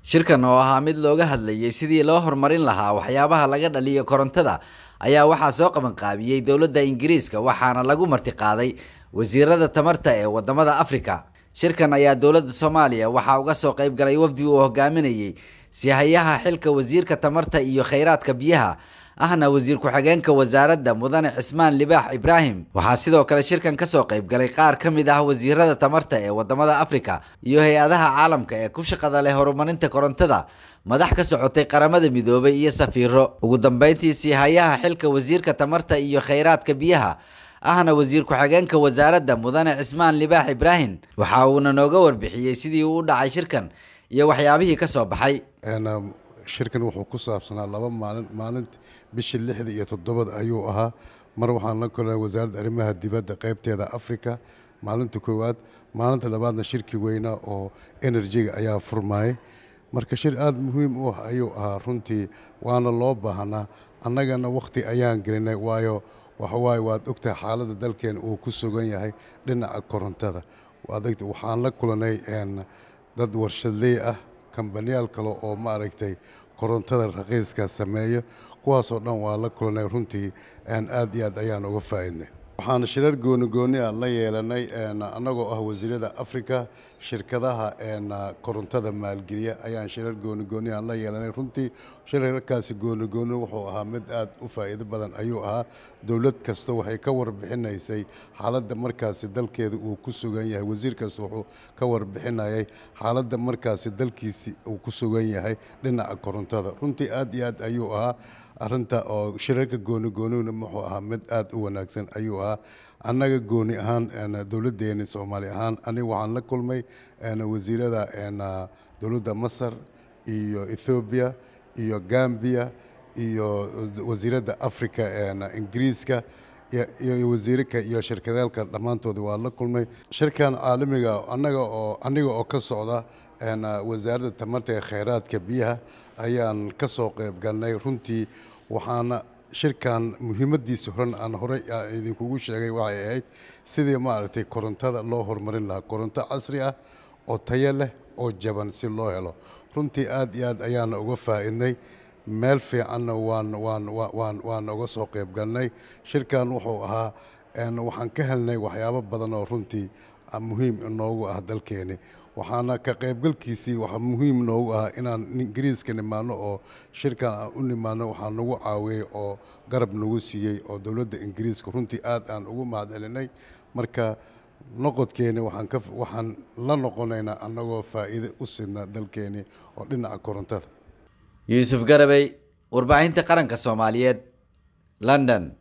shirkan oo ahaa mid looga hadlayay sidii loo horumarin lahaa waxyaabaha laga dhaliyo korontada ayaa waxaa soo qabanqaabiyey dowladda ingiriiska waxaana lagu martiqaaday wasiirada tamarta ee wadamada afrika shirkan ayaa dowladda soomaaliya waxaa uga soo qayb galay wafdi uu hogaaminayey sihayaha xilka wasiirka tamarta iyo kheyraadka biyaha ahna wasiir ku-xigeenka wasaaradda mudane cismaan libaax ibraahim waxaa sidoo kale shirkan kasoo qayb galay qaar ka mid ah wasiirada tamarta ee wadamada afrika iyo hay-adaha caalamka ee ku shaqada leh horumarinta korontada madax ka socotay qaramada midoobay iyo safiiro ugu dambeyntii sihayaha xilka wasiirka tamarta iyo kheyraadka biyaha ahna wasiir ku-xigeenka wasaaradda mudane cismaan libaax ibraahim waxa uuna nooga warbixiyey sidii uu u dhacay shirkan iyo waxyaabihii kasoo baxay shirkan wuxuu ku saabsanaa laba maalin maalinta bishii lixda iyo toddobada ayuu ahaa mar waxaan la kulnay wasaaradda arrimaha dibadda qaybteeda africa maalinta koowaad maalinta labaadna shirkii weynaa oo enerjiga ayaa furmaayay marka shir aada muhiim u ah ayuu ahaa runtii waana loo baahnaa annagana wakhti ayaan gelinay waayo waxawaaye waad ogtahay xaaladda dalkeena uu ku sugan yahay dhinaca korontada waad ogta waxaan la kulanay dad warshadley ah kambaniyaal kale oo maaragtay korontada raqiiska sameeyo kuwaasoo dhan waa la kulanay runtii aad iyo aad ayaan uga faa'iidnay waxaan shirar gooni gooni ah la yeelanay annagoo ah wasiirada africa shirkadaha korontada maalgeliya ayaan shirar gooni gooni aan la yeelanay runtii shirarkaasi gooni gooni wuxuu ahaa mid aad u faa'iido badan ayuu ahaa dowlad kasta waxay ka warbixinaysay xaaladda markaasi dalkeeda uu ku sugan yahay wasiir kasta wuxuu ka warbixinayay xaaladda markaasi dalkiisi uu ku sugan yahay dhinaca korontada runtii aad iyo aad ayuu ahaa arrinta oo shirarka gooni goonina wuxuu ahaa mid aad u wanaagsan ayuu ahaa annaga gooni ahaan dowladdeeni soomaali ahaan aniga waxaan la kulmay wasiirada dowladda masar iyo ethoobiya iyo gambiya iyo wasiiradda africa ingiriiska iyo wasiirka iyo shirkadaalka dhammaantooda waa la kulmay shirkan caalamiga anaga oo aniga oo ka socda wasaaradda tamarta ee kheyraadka biyaha ayaan ka soo qayb galnay runtii waxaana shirkan muhiimadiisa horan aan horey idinkugu sheegay waxay ahayd sidii maaragtay korontada loo horumarin lahaa koronto casri ah oo tayo leh oo jaban si loo helo runtii aad iyo aad ayaana uga faa'iidnay meel fiicanna waan waan waan waan uga soo qayb galnay shirkan wuxuu ahaa waxaan ka helnay waxyaabo badan oo runtii muhiim inoogu ah dalkeeni waxaana ka qaybgalkiisii waxaa muhiim noogu ah inaan ingiriiska nimaano oo shirkan aan u nimaano waxaa nagu caawiyey oo garab nagu siiyey oo dowladda ingiriiska runtii aad aan ugu mahadcelinay marka noqodkeeni waxaan la noqonaynaa annagoo faa'iide u sidna dalkeeni oo dhinaca korontada yuusuf garabey warbaahinta qaranka soomaaliyeed london